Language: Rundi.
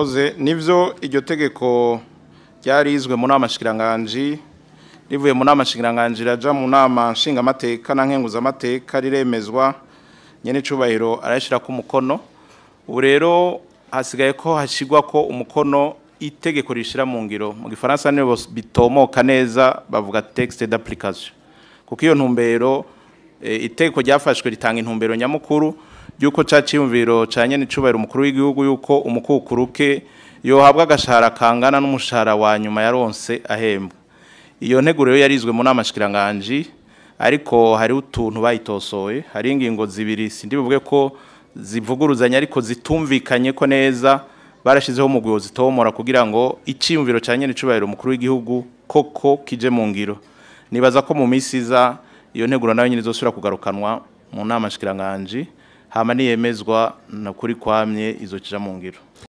murakoze nivyo iryo tegeko ryarizwe mu nama shikiranganji rivuye mu nama shikiranganji raja mu nama nshingamateka na nkenguzamateka riremezwa nyene icubahiro arayishira ku mukono ubu rero hasigaye ko hashigwa ko umukono itegeko rishira mu ngiro mu gifaransa nibo bitomoka neza bavuga texte d'application kuko iyo ntumbero e, itegeko ryafashwe ritanga intumbero nyamukuru yuko ca ciyumviro ca nyene icubahiro umukuru w'igihugu yuko umukukuruke yohabwa agashahara kangana n'umushahara wa nyuma yaronse ahembwa iyo nteguro rero yarizwe mu nama shikiranganji ariko hari utuntu bayitosoye hari ingingo zibiri sindi buvuge ko zivuguruzanya ariko zitumvikanye ko neza barashizeho umugwi zitomora kugira ngo iciyumviro ca nyene icubahiro umukuru w'igihugu koko kije mu ngiro nibaza ko mu misi iza iyo nteguro nayo nyine izosubira kugarukanwa mu nama shikiranganji hama niyemezwa na kuri kwamye izokija mu ngiro